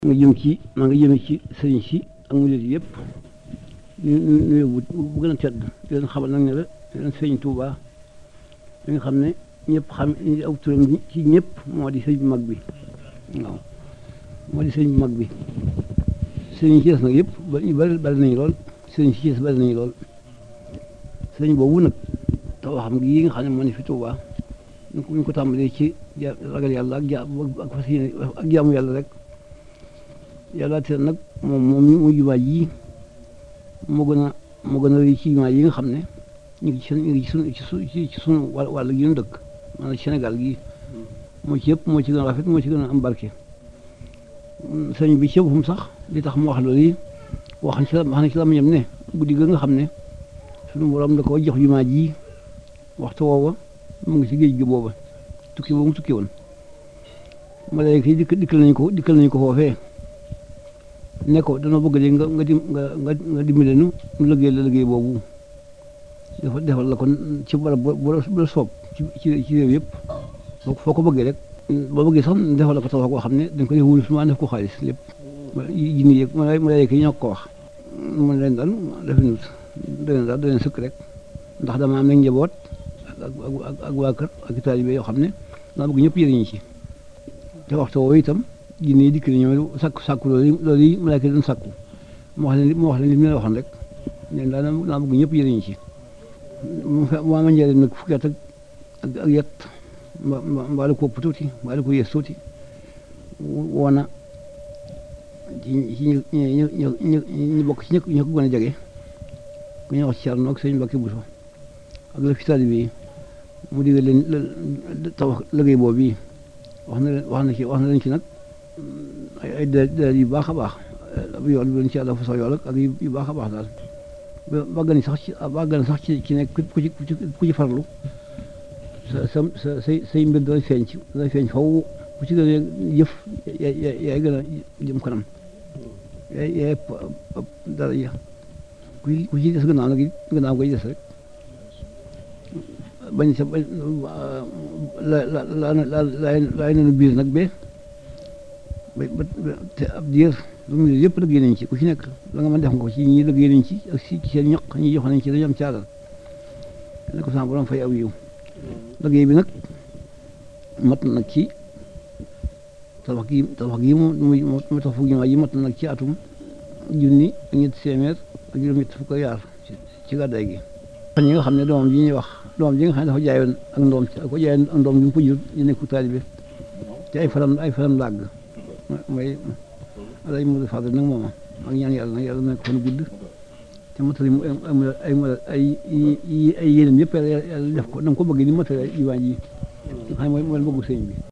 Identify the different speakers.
Speaker 1: nga jëm ci maa ngi jëme ci sëriñ si ak murid yëpp ñu nuyu bu bu gën a tedd di leen xamal nag ne la di leen sëriñ Touba li nga xam ne ñëpp xam aw turam ci ñëpp moo di sëriñ bu mag bi waaw moo di sëriñ bu mag bi sëriñ si des nag yëpp ñu bari bari nañu lool sëriñ si des bari nañu lool sëriñ boobu nag taw xam gi yi nga xam ne moo ne fi Touba ñu ko ñu ko tàmbalee ci ragal yàlla ak ja ak fas yéene ak jaamu yàlla rek yàlla te nag moom moom mu jumaa ji moo gën a moo gën a rëy ci jumaa yi nga xam ne ñu ngi ci ñu ngi ci sunu ci sunu ci sunu wàll gi ñu dëkk maanaam Sénégal gi moo ci yëpp moo ci gën a rafet moo ci gën a am barke sëñ bi ci boppam sax li tax mu wax loolu yi wax ci la wax na ci la ma ñam ne guddi ga nga xam ne sunu borom da ko jox jumaa ji waxtu woowa mu ngi ci géej gi booba tukki boobu mu tukki woon malayka yi dikk dikkal nañu ko dikkal nañu ko foofee ne ko dana bëgg de nga nga dim nga nga nga dimbale nu nu liggéey la liggéey boobu dafa defal la kon ci barab bu la soob ci ci ci réew yëpp foo ko bëggee rek boo bëggee sax defal la ko tabax koo xam ne dañ ko def wulu suma def ko xaalis lépp jinni yëg malayka yi ñoo ko wax mun leen daal defe nut daleen daal daleen sëkk rek ndax dama am nañ njaboot ak ak waa kër ak taalibe yoo xam ne daa bëgg ñëpp yëriñu ci te waxtu woowu itam jinne yi dikk na ñoom sàkku sàkku loolu loolu yi malaaka doon sàkku mu wax leen mu wax leen li mu leen waxoon rek ne daa daa bëgg ñëpp yëriñu ci mu ma njëriñ nag fukki at ak ak yet mbaa la ko ëpp tuuti mbaa la ko yées tuuti woona ci ci ñu ñu ñu ñu bokk ci ñëpp ñu ko gën a jege ku ñuy wax ci Cerno ak sëñ Mbàkke Buso ak la fi taalibe yi mu digal leen tabax liggéey boobu yi wax na leen wax na ci wax na leen ci nag ay ay dalil yu baax a baax yool bi leen ci yàlla fa sax yool ak yu baax a baax daal ba gën sax ci ba gën sax ci ci nekk ku ci ku ci farlu sa sa sa say say mbir dana feeñ ci dana feeñ faw ku ci gën a jëf yaay gën a jëm kanam yaay yaay dara ja ku ku ci des gannaaw nag gannaaw koy des rek bañ sa bañ la la la la laay nañu biir nag be ba te ab diir lu mu yëpp liggéey nañ ci ku ci nekk la nga mën def nga ko ci ñi liggéey nañ ci ak si ci seen ñoq ñi jox nañ ci dañu am caaral ne ko sama borom fay aw yiw liggéey bi nag mat na nag ci tabax gi tabax gi mu mu tax fu gi mat na nag ci atum junni ak ñetti téeméer ak juróom-ñett fukk yaar ci gàddaay gi ñi nga xam ne doomam ji ñuy wax doomam ji nga xam ne dafa jaayoon ak ndoom ko jaayoon ak ndoom bi mu ko jur ñu nekku taalibe ci ay faram ay faram làgg mooy alay Modou Fadel nag mooma ak ñaan yàlla nag yàlla nekk fan gudd te matali mu ay ay ay yéenam yëpp yàlla def ko na ko bëgg ni matali yi waa ji nga xam ne mooy mooy bëggu sëñ bi